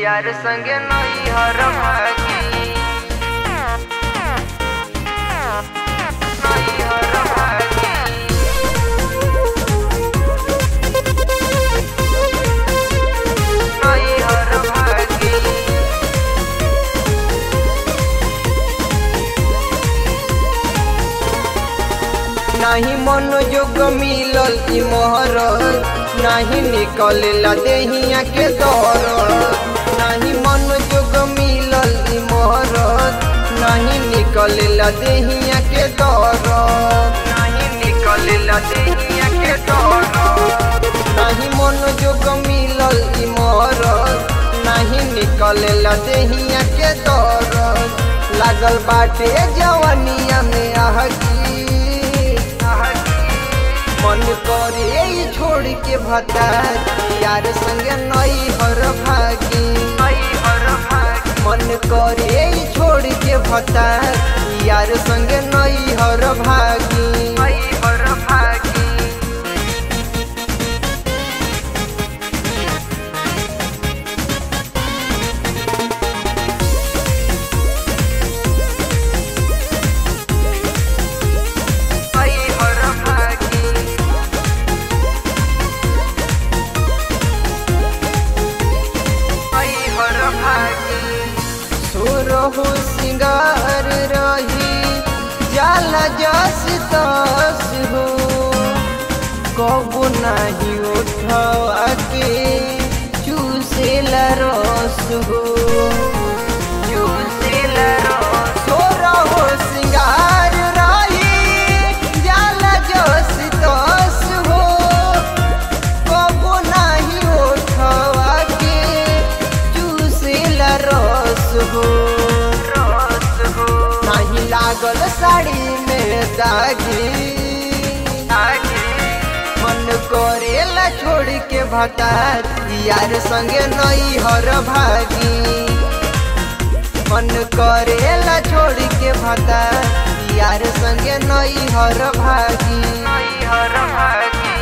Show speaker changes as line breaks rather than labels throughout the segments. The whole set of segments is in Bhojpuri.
यार संगे नहीं हर भागी नहीं हर भागी नहीं हर भागी नाही मनोयोग मिलल ई मोहर नाही निकलला देहिया के दर नाही मनोयोग मिलल ई मोहर नाही निकलला देहिया के दर नाही निकलला देहिया के दर नाही मनोयोग मिलल ई मोहर नाही निकलला देहिया के दर लागल बाटे जवनिया में आहगी मन करे ई छोड़ के भता यार संग नई हर भागी मन करे ई छोड़ के भता यार संग नई हर भागी हर भागी हर भागी आई हर भागी सुरहु सिंगार रही जाला जस तस हो कबू नाही उठवा के चूसेला रस हो चूसेला रस सुरहु सिंगार रही जाला जस तस हो कबो नाही ओठवा के चूसेला रस हो रस हो नाही लागल साड़ी में दागी मन करेला छोड़ के भतार यार संगे नई हर भागी मन करेला छोड़ के भतार यार संगे नई हर भागी नई हर भागी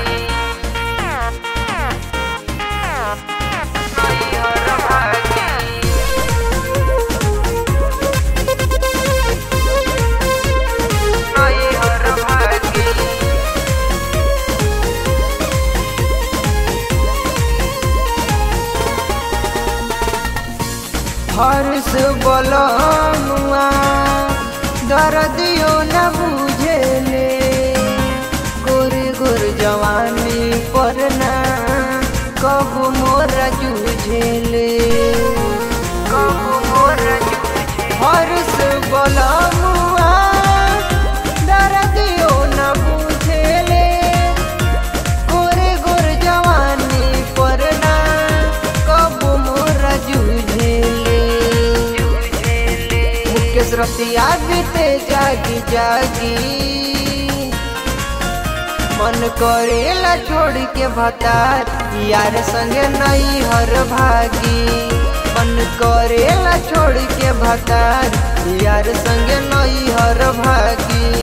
नहीं हर भागी नहीं हर भागी हर्ष बलनुआ दर्दियो न बुझेले गोरे गोर जवानी पर ना कब मोरा जूझेले कब मोरा जूझे हर्ष बलनुआ दर्दियो न बुझेले गोरे गोर जवानी पर ना कब मोरा जूझेले मुकेश रतिया बीते जागी जागी मन करेला छोड़ के भतार यार संगे नई हर भागी मन करेला छोड़ के भतार यार संगे नई हर भागी